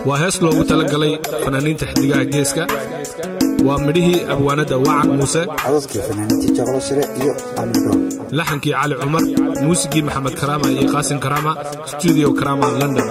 waa hees loogu talagalay fanaaniinta xiddigaha geeska waa midhihii abwaanadda wacan muuse codadkii fanaaniintii jaqlo shire iyo amnibro laxankii cali cumar muusigii maxamed karaama iyo qaasim karaama stuudio karaama london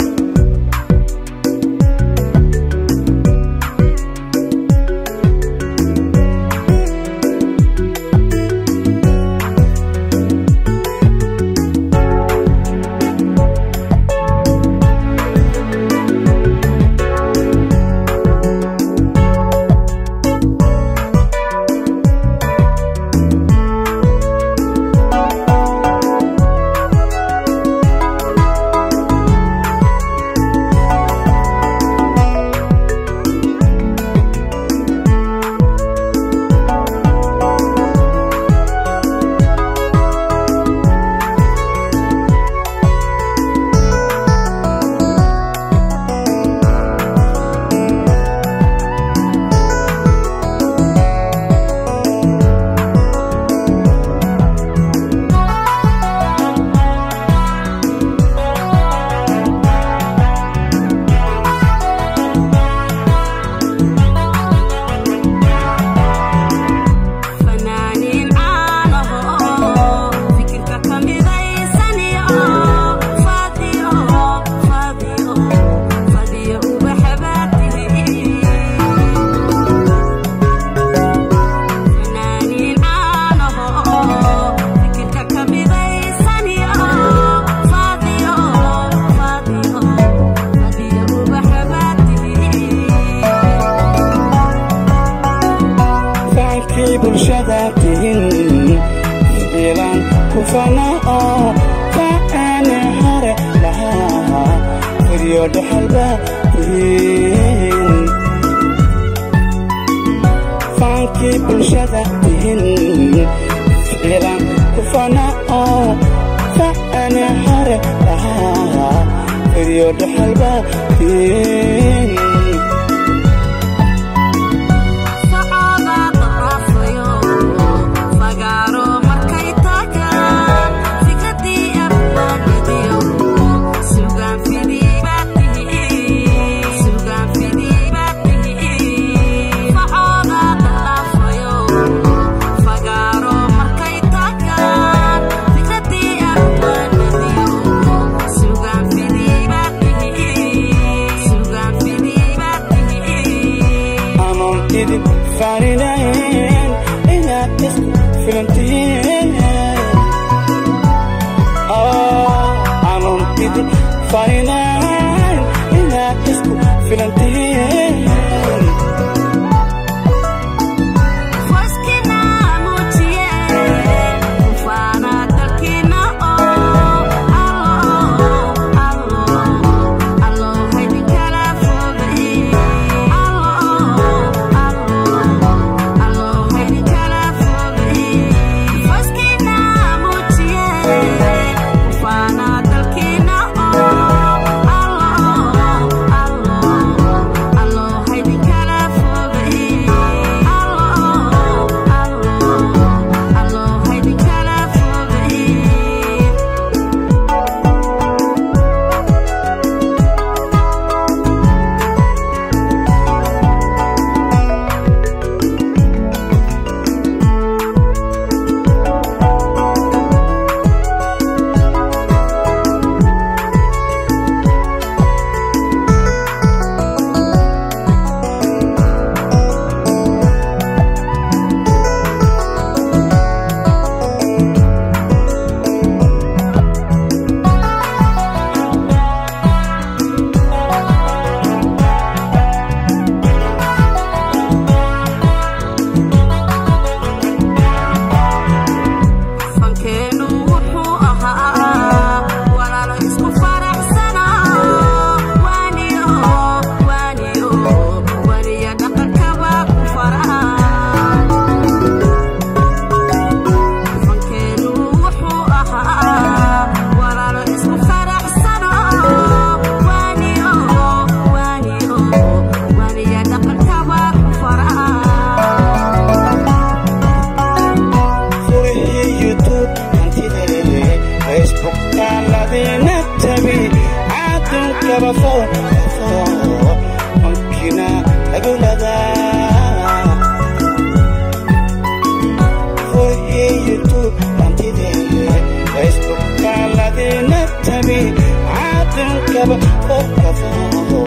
fanaaniin caanaho fikirka ka midaysaniyo fadiyo fadiyo fadiyo ubaxabaatihi fanaaniin caanaho fikirka ka midaysaniyo fadiyo fadiyo fadiyo ubaxabaatihi fahalkii bulshada tihin ficlan ku fanao faane hore lahaa furyo dhaxalba tihin fahalkii bulshada tihin ficlan ku fanao faane hore lahaa furyo dhaxalba tihin socooda darafayo fagaaro markay tagaan fikradii abwaanadiyo sugaan fidii baad tihi sugaan fidii baad tihi socooda darafayo fagaaro markay tagaan fikradii abwaanadiyo sugaan fidii baad tihi sugaan fidii baad tihi anon idin farinayn inaad isku filantihiin anon idin farinayn inaad isku filantihiin Foskina mujiye kufana dalkina oo allo allo allo haydi kala fogay allo allo allo haydi kala fogay Foskina mujiye kufana dalkina oo allo allo allo haydi kala fogay allo allo allo haydi kala fogay fankeenu wuxuu ahaa walaalo isku faraxsana waaniyo waaniyo waniya dhaqankaba ku faraha fankeenu wuxuu ahaa walaalo isku faraxsana waaniyo waaniyo waniya dhaqankaba ku faraha furihii youtube hantidee facebook taaladina tabi caadunka kaba foo foo onkina aguladaa hoyeyutu antide facebookaaladina tabi caadankaba oo kafoo